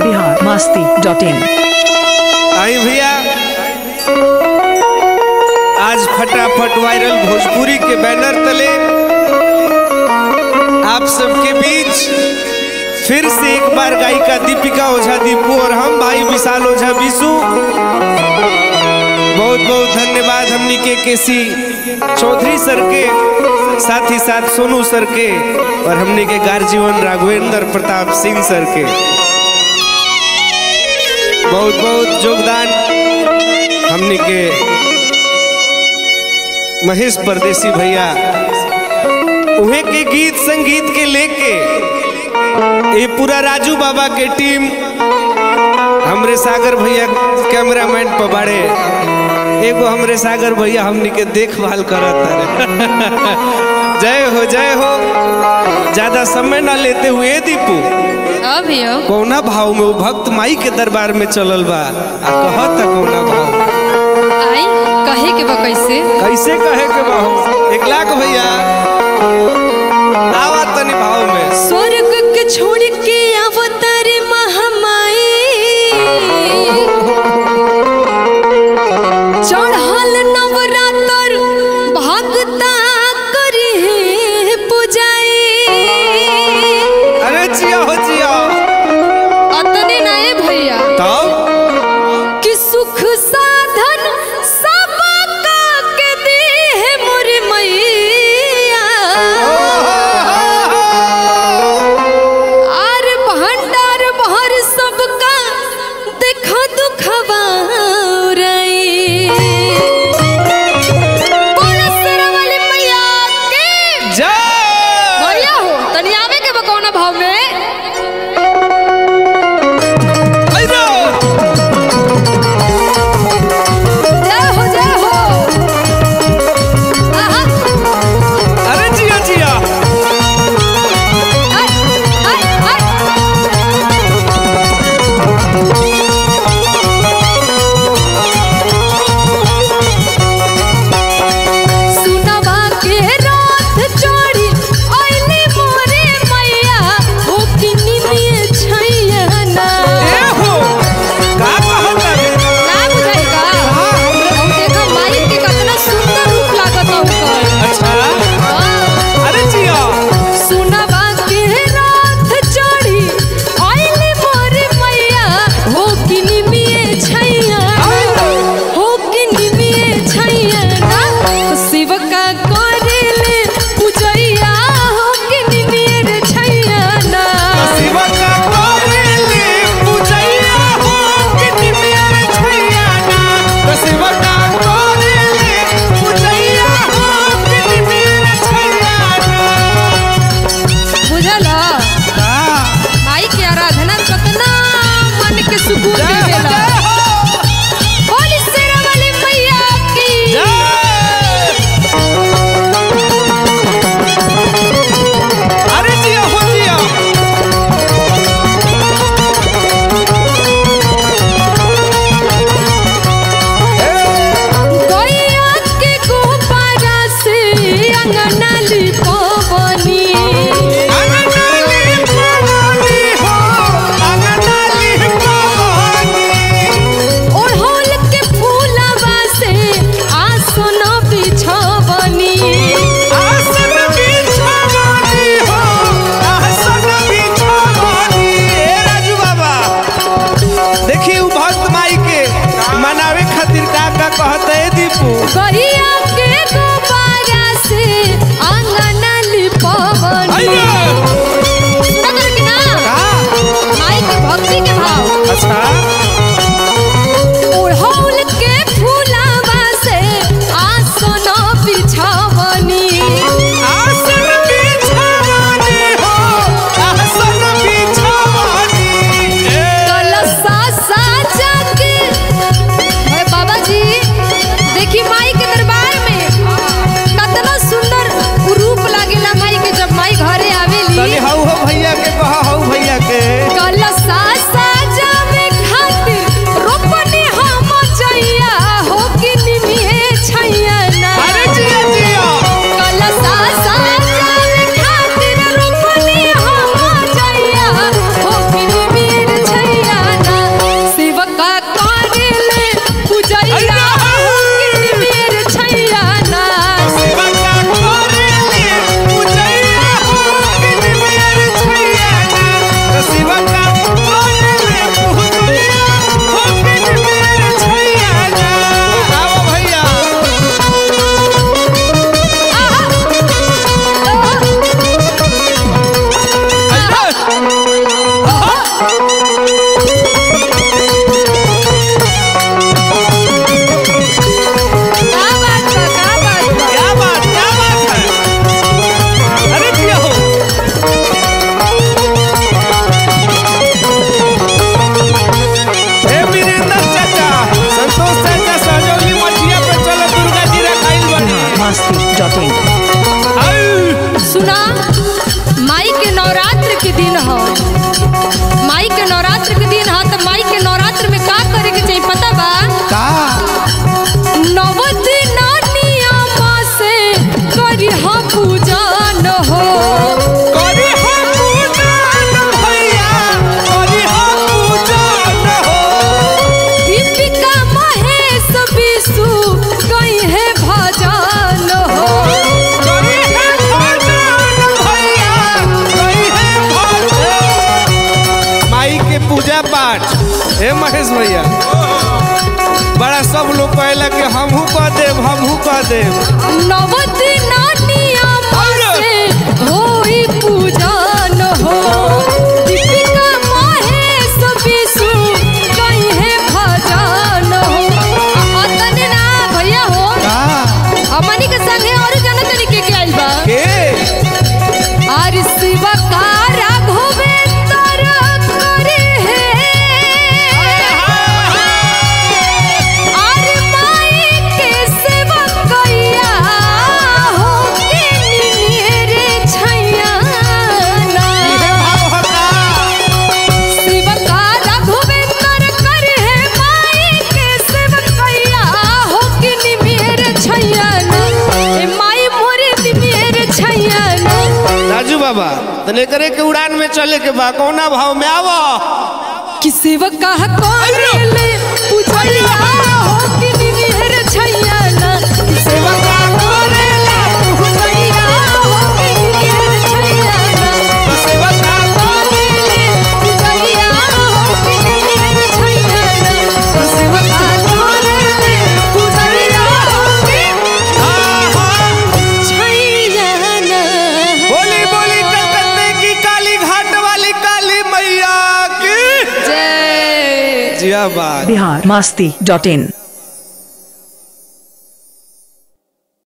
Bihar Masti dot in आई भैया आज फटाफट वायरल भोजपुरी के बैनर तले आप सबके बीच फिर से एक बार गायिका दीपिका ओझा दीपू और हम भाई विशाल ओझा विशु बहुत बहुत धन्यवाद हमनी के केसी चौधरी सर के साथ ही साथ सोनू सर के और हमनी के गार्जीवन राघवेंद्र प्रताप सिंह सर के बहुत बहुत योगदान हमने के महेश परदेसी भैया उहे के गीत संगीत के लेके ये पूरा राजू बाबा के टीम हमरे सागर भैया कैमरामैन पर बाड़े एगो हमरे सागर भैया हमनी के देखभाल करत तारे जय हो जय हो ज्यादा समय ना लेते हुए दीपू अभियो कौना भाव में वो भक्त माई के दरबार में चलल बा आ कहत कौना भाव आई कहे के बा कैसे कैसे कहे के भाव एक लाख भैया आवा तनी भाव में स्वर्ग के छोड़ के अवतार महामाई चढ़ल नवरात्र भगता करी पूजाई अरे जिया हो जिया अतने नए भैया तब कि सुख साधन सब के दी है मोर मैया आर भंडार भर सबका देखो दुखवा रई बोला शेरावाली मैया के जय भैया हो तनी आवे के बा कौना भाव में आइरो जय हो जय हो आहा अरे जिया जिया आई आई आई सुनवा के रात चढ़ी आइले मोरे मैया ओ किनिए छैया ना ए हो का कहत रे ना बुझाई का हम देखो माई के कितना सुंदर रूप लागत ओकर अच्छा अरे जिया सुनवा के रात चढ़ी आइले मोरे मैया ओ किनिए छैया हो किनिए छैया ना शिव का करेले पूजैया हो किनिए छैया ना शिव का कोरेले पूजैया हो कि निमियर छैया ना तो शिव का कोरेले पूजैया हो कि निमियर छैया ना बुझल का माई के आराधना कतना मन के सुकून जय हो देवेला जय हो बोल शेरावाली मैया की जय अरे जिया हो जिया गैया के गोबरा से अंगना लिपवनी अंगनाली पवानी हो अंगनाली पवानी ओढ़ौल के फूलवा से आसन बिछवनी आसन बिछवानी हो आसन बिछवानी ए राजू बाबा देखी उ भक्त माई के मनावे खातिर का का कहत है दीपू गैया के गोबरा से अंगना लिपवनी अइयो सुनत रही ना का माई के भक्ति के भाव अच्छा ओढ़ौल के फूलवा से आसन बिछवनी आसन बिछवानी हो आसन बिछवानी ए कलसा साजा के अरे बाबा जी देखी माई के नवरात्र के दिन ह माई के नवरात्र के दिन ह तो माई के नवरात्र में का करे के चाहिए पता बा का नव दिन नियमा से करी हा पूजा न हो करी हो पूजन भैया करी हो पूजन हो दीपिका महेश विशु कहीं है भजन हो करी है भजन भैया करी है भजन माई के पूजा पाठ हे महेश भैया बड़ा सब लोग कहला कि हमहू कह देव हमहू कह देव नव दिन नियमा से होई पूजन हो दीपिका महेश विशु कहीं है भजन हो आ- अतने ना भैया हो का हमनी के संगे और जन तरीके के आइल बा के आर शिव का राघवेंद्र करे है आर माई के सेवा कैया हो के निमेरे छैया ना शिव का रघुवेंद्र करे है माई के सेवकैया हो कि निमेर छैयन ए माई मोरे निमेर छैयन राजू बाबा तने करे के उड़ान में चले के बा कौना भाव में आवो कि सेवक का करेले पूजैया हो कि निमेर छैयन कि सेवक का करेले पूजैया हो कि निमेर छैयन सेवक का करेले पूजैया हो कि निमेर छैयन सेवक का करेले पूजैया हो कि छैयन बोली बोली कलकत्ते की काली घाट वाली काली मैया की जय जिया बात बिहार मस्ती डॉट इन